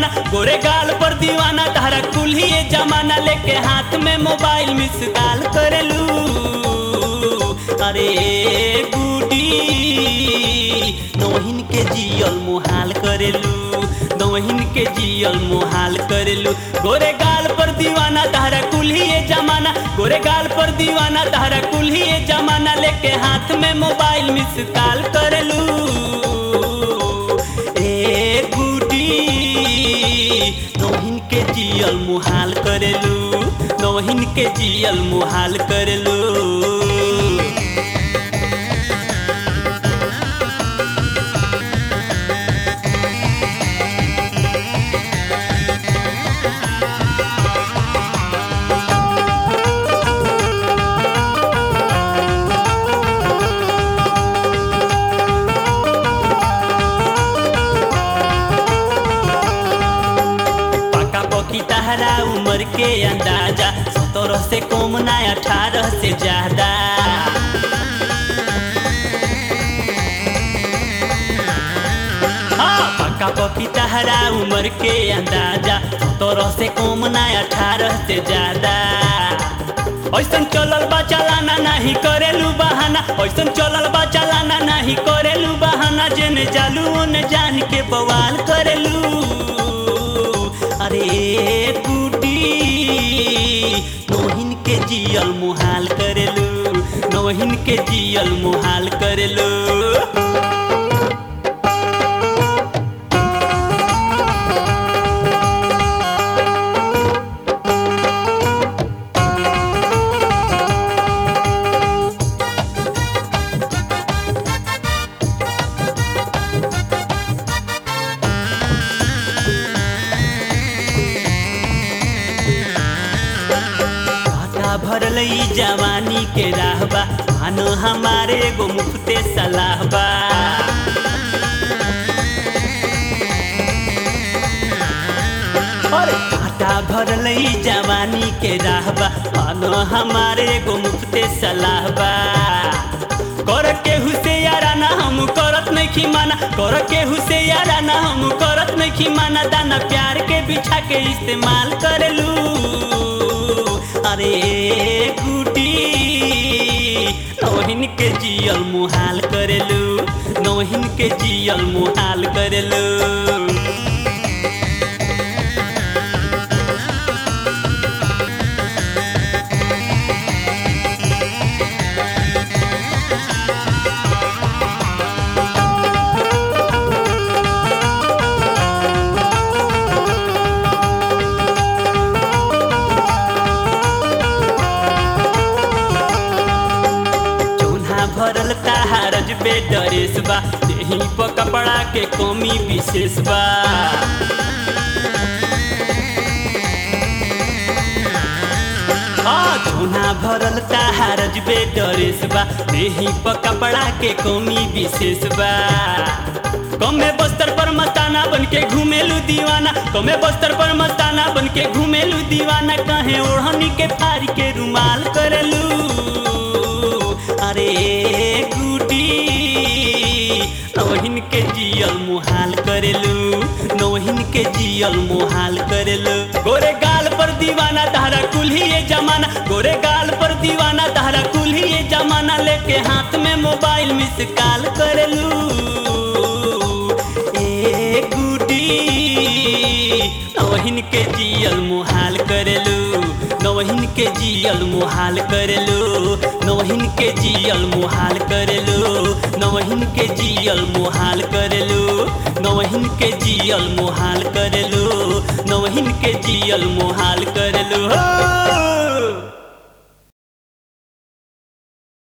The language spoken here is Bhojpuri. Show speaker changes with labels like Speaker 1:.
Speaker 1: जमाना गोरे गाल पर दीवाना तारा कुल्ही ये जमाना लेके हाथ में मोबाइल मिस कॉल करेलू अरे गुडी नौहिन के जियल मुहाल करेलू नौहिन के जियल मुहाल करेलू गोरे गाल पर दीवाना तारा कुल्ही ये जमाना गोरे गाल पर दीवाना तारा कुल्ही ये जमाना लेके हाथ में मोबाइल मिस कॉल करेलू ए गुडी नौहिन के जियल मुहाल करेलू नौहिन के जियल मुहाल करेलू पका पकी तहरा उम्र के अंदाजा सत्रह से कम ना अठारह से ज्यादा हाँ, पका पकी तहरा उम्र के अंदाजा सत्रह से कम ना अठारह से ज्यादा ऐसन चलल बा चलाना नहीं करेलू बहाना ऐसन चलल बा चलाना नहीं करेलू बहाना जेने जालू ओने जान के बवाल करेलू अरे गुडी नौहिन के जियल मुहाल करेलू नौहिन के जियल मुहाल करेलू घाटा भरल ई जवानी के राहबा मानो हमारे एगो मुफ्ते सलाहबा अरे घाटा भरल ई जवानी के राहबा मानो हमारे एगो मुफ्ते सलाहबा कर के हुसे यारा ना हम करत नहीं माना कर के हुसे यारा ना हम करत नहीं माना दाना प्यार के बिछा के इस्तेमाल करेलू अरे गुडी नौहिन के जियल मुहाल करेलू नौहिन के जियल मुहाल करेलू चूल्हा भरल ताहारज पे डरेस बा देही पर कपड़ा के कमी विशेष बा हाँ चूल्हा भरल ताहारज पे डरेस बा देही पर कपड़ा के कमी विशेष बा कमे बस्तर पर मस्ताना बन के घूमेलू दीवाना कमे बस्तर पर मस्ताना बन के घूमेलू दीवाना कहे ओढ़नी के फारी के रुमाल करेलू अरे गुडी नौहिन के जियल मुहाल करेलू नौहिन के जियल मुहाल करेलू गोरे गाल पर दीवाना तारा कुल्ही ये जमाना गोरे गाल पर दीवाना तारा कुल्ही ये जमाना लेके हाथ में मोबाइल मिस कॉल करेलू ए गुडी नौहिन के जियल मुहाल करेलू नौहिन के जियल मुहाल करेलू नौहिन के जियल मुहाल करेलू नौहिन के जियल मुहाल करेलू नौहिन के जियल मुहाल करेलू नौहिन के जियल मुहाल करेलू हो